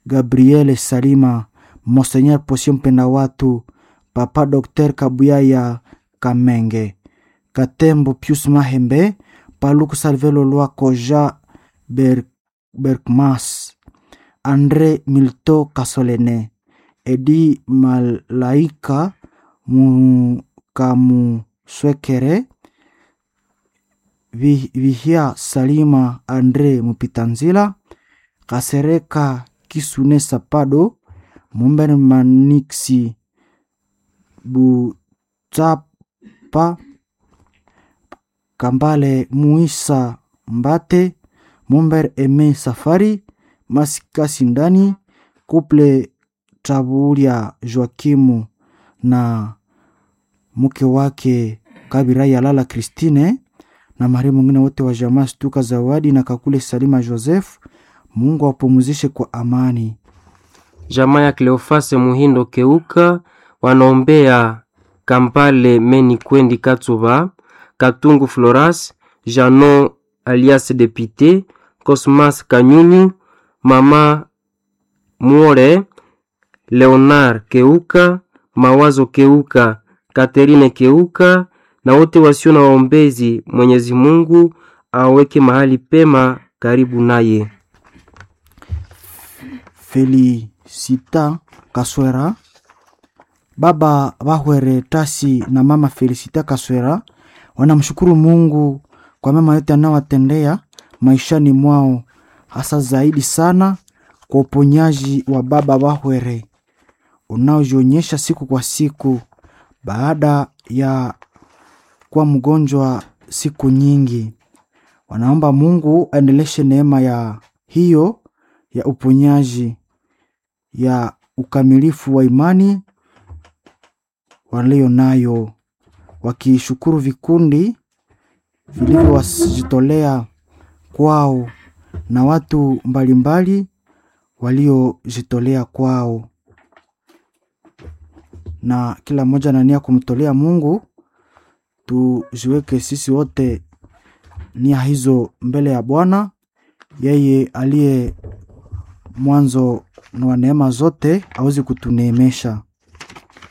Gabriele Salima, Monseigneur Posio Mpenda Watu, Papa Dr Kabuyaya Kamenge, Katembo Pius Mahembe, Paluku Salvelo Lwako Jean Ber Berkmas, Andre Milto Kasolene, Edi Malaika Mukamuswekere, Vi- Vihia Salima Andre Mupitanzila, Kasereka Kisune Sapado, Mumber Maniksi Butapa, Kambale Muisa Mbate, Mumber Eme Safari, Masika Sindani, Kuple Traburia Joakimu na mke wake Kabira Yalala Christine na marehemu mwingine wote wa jamaa Stuka Zawadi na Kakule Salima Joseph. Mungu awapumzishe kwa amani. Jamaa ya Cleofase Muhindo Keuka wanaombea Kampale Meni Kwendi Katsuba, Katungu Floras, Janon alias Depute, Cosmas Kanyunyu, Mama Muore, Leonard Keuka, Mawazo Keuka, Katerine Keuka na wote wasio na waombezi. Mwenyezi Mungu aweke mahali pema karibu naye. Felicita Kaswera, baba Bahwere Tasi na mama Felicita Kaswera wanamshukuru Mungu kwa mema yote anayowatendea maishani mwao, hasa zaidi sana kwa uponyaji wa baba Bahwere unaojionyesha siku kwa siku baada ya kuwa mgonjwa siku nyingi. Wanaomba Mungu aendeleshe neema ya hiyo ya uponyaji ya ukamilifu wa imani walio nayo, wakishukuru vikundi vilivyojitolea kwao na watu mbalimbali waliojitolea kwao, na kila mmoja na nia kumtolea Mungu. Tuziweke sisi wote nia hizo mbele ya Bwana, yeye aliye mwanzo wa neema zote awezi kutuneemesha.